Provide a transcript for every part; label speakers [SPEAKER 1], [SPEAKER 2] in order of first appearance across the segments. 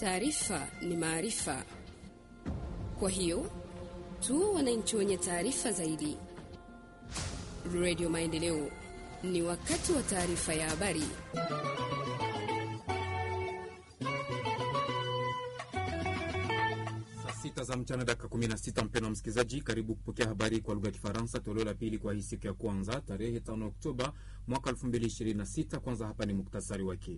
[SPEAKER 1] Taarifa ni maarifa, kwa hiyo tu wananchi wenye taarifa zaidi. Radio Maendeleo, ni wakati wa taarifa ya habari.
[SPEAKER 2] Sita za mchana dakika 16. Mpendwa msikilizaji, karibu kupokea habari kwa lugha ya Kifaransa toleo la pili kwa hii siku ya kwanza tarehe 5 Oktoba mwaka 2026. Kwanza hapa ni muktasari wake.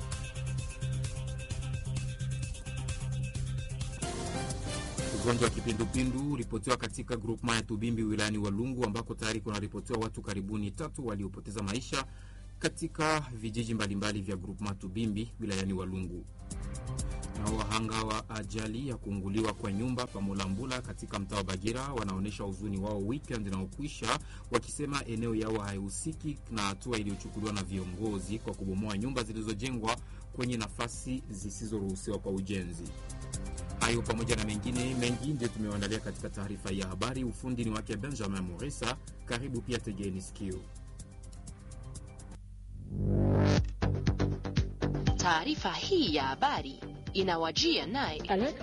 [SPEAKER 2] Ugonjwa wa kipindupindu uripotiwa katika grupma ya Tubimbi wilayani Walungu, ambako tayari kunaripotiwa watu karibuni tatu waliopoteza maisha katika vijiji mbalimbali vya grupma Tubimbi wilayani Walungu na wahanga wa ajali ya kuunguliwa kwa nyumba Pamulambula katika mtaa wa Bagira wanaonyesha huzuni wao weekend inaokwisha, wakisema eneo yao haihusiki na hatua iliyochukuliwa na viongozi kwa kubomoa nyumba zilizojengwa kwenye nafasi zisizoruhusiwa kwa ujenzi. Hayo pamoja na mengine mengi ndio tumewaandalia katika taarifa ya habari. Ufundi ni wake Benjamin Moresa. Karibu pia, tegeni sikio.
[SPEAKER 3] Taarifa hii ya habari inawajia naye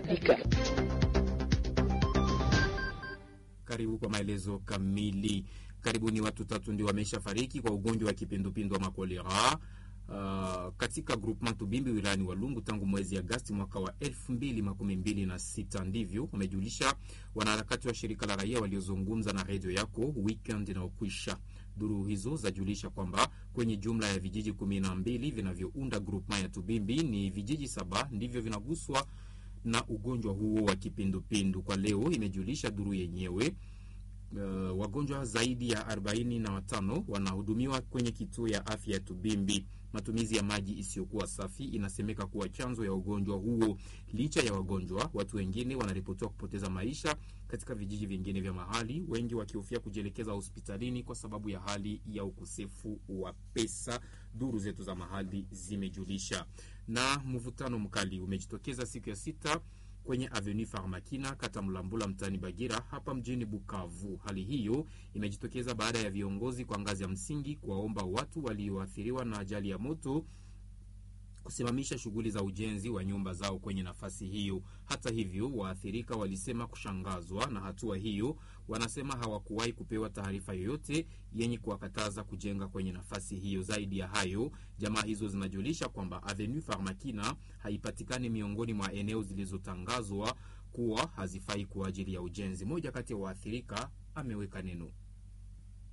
[SPEAKER 2] karibu kwa maelezo kamili. Karibuni watu tatu ndio wameshafariki kwa ugonjwa wa kipindupindu wa makolera uh, katika groupement Tubimbi wilayani Walungu tangu mwezi Agasti mwaka wa elfu mbili makumi mbili na sita. Ndivyo wamejulisha wanaharakati wa shirika la raia waliozungumza na redio yako weekend inaokwisha. Duru hizo zajulisha kwamba kwenye jumla ya vijiji kumi na mbili vinavyounda groupement ya Tubimbi ni vijiji saba ndivyo vinaguswa na ugonjwa huo wa kipindupindu. Kwa leo imejulisha duru yenyewe Uh, wagonjwa zaidi ya 45 wanahudumiwa kwenye kituo ya afya ya Tubimbi. Matumizi ya maji isiyokuwa safi inasemeka kuwa chanzo ya ugonjwa huo. Licha ya wagonjwa, watu wengine wanaripotiwa kupoteza maisha katika vijiji vingine vya mahali, wengi wakihofia kujielekeza hospitalini kwa sababu ya hali ya ukosefu wa pesa, duru zetu za mahali zimejulisha. Na mvutano mkali umejitokeza siku ya sita kwenye Avenue Farmakina kata Mlambula mtaani Bagira hapa mjini Bukavu. Hali hiyo imejitokeza baada ya viongozi kwa ngazi ya msingi kuwaomba watu walioathiriwa na ajali ya moto kusimamisha shughuli za ujenzi wa nyumba zao kwenye nafasi hiyo. Hata hivyo, waathirika walisema kushangazwa na hatua hiyo. Wanasema hawakuwahi kupewa taarifa yoyote yenye kuwakataza kujenga kwenye nafasi hiyo. Zaidi ya hayo, jamaa hizo zinajulisha kwamba Avenue Farmakina haipatikani miongoni mwa eneo zilizotangazwa kuwa hazifai kwa ajili ya ujenzi. Moja kati ya waathirika ameweka neno.